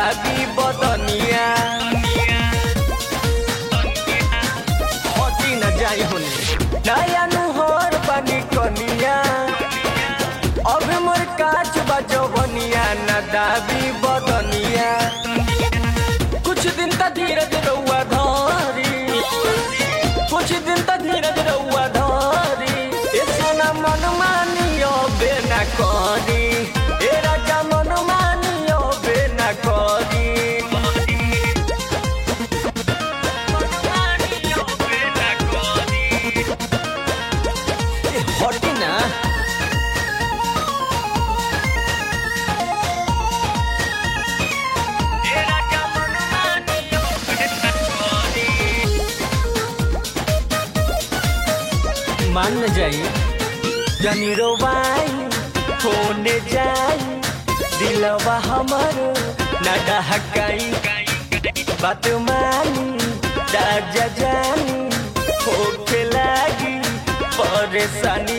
दाबी बदनिया हटी न जाई होने नया नुहर बनी कनिया अब मोर काच बजवनिया न दाबी बदनिया कुछ दिन तक धीरज रउआ धरी कुछ दिन तक धीरज रउआ धरी ए सोना मन मानियो बे न करी ए राजा मन मानियो बे न करी ए, हटी ना मान जाई जनी रोवाई होने जाई दिलवा हमर न डहकाई बात मानी राजा जानी होके लागी परेशानी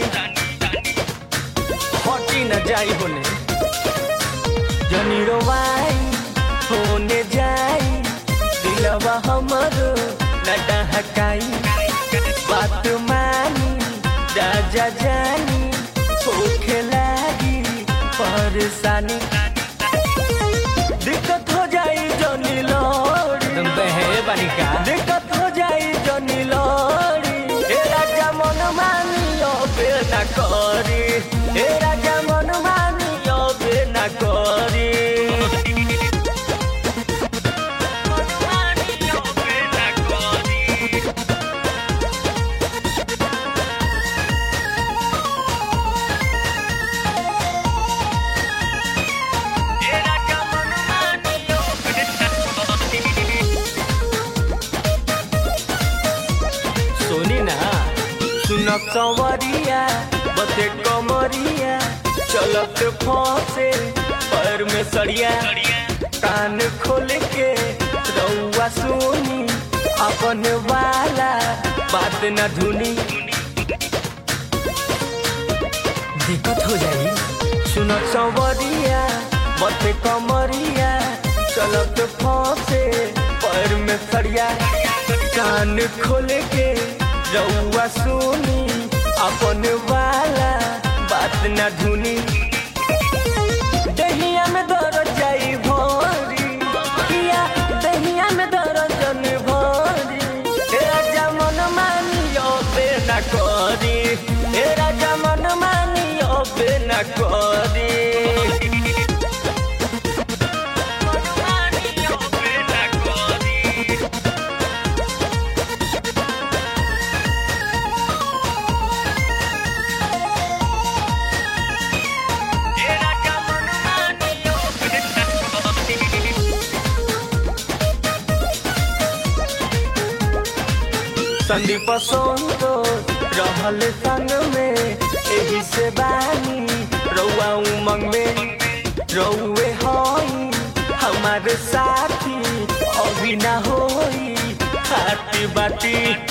हटी न जाई होने जनी रोवाई होने जाई दिलवा हमर न डहकाई बात मानी राजा जानी होखे लागी परेशानी दिक्कत हो जाई जनी लौड़ी तुम बहे बनिका दिक्कत हो जाई जनी लौड़ी ए राजा मन मानियो बे ना करी ए राजा मन मानियो बे ना करी सुनी ना सुनक संवरिया बते कमरिया चलत फसे पैर में सड़िया कान खोल के रउआ सुनी अपन वाला बात न धुनी दिक्कत हो जाई सुनक संवरिया बते कमरिया चलत फसे पैर में सड़िया कान खोल के रउआ सुनी अपन वाला बात न धुनी दहिया में दर्द जाई भरी किया दहिया में दर्द जन भरी हे राजा मन मानियो बे न करी हे राजा मन मानियो बे न करी संदीप सोंतो रहल संग में एही से बानी रउआ उमंग में रउए हई हमारे साथी अभी ना होई खाती बाती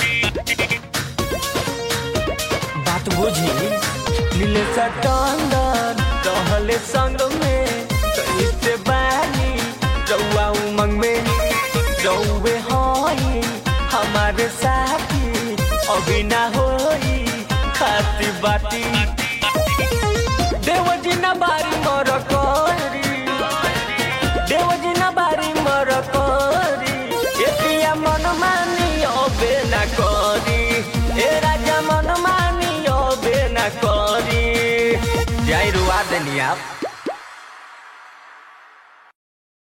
बात बुझी नीले सटंदर रहल संग में कहीं से बानी रउआ उमंग में रउए हई हमारे साथी अभी ना होई खाती बाती देवजी ना बारी मोर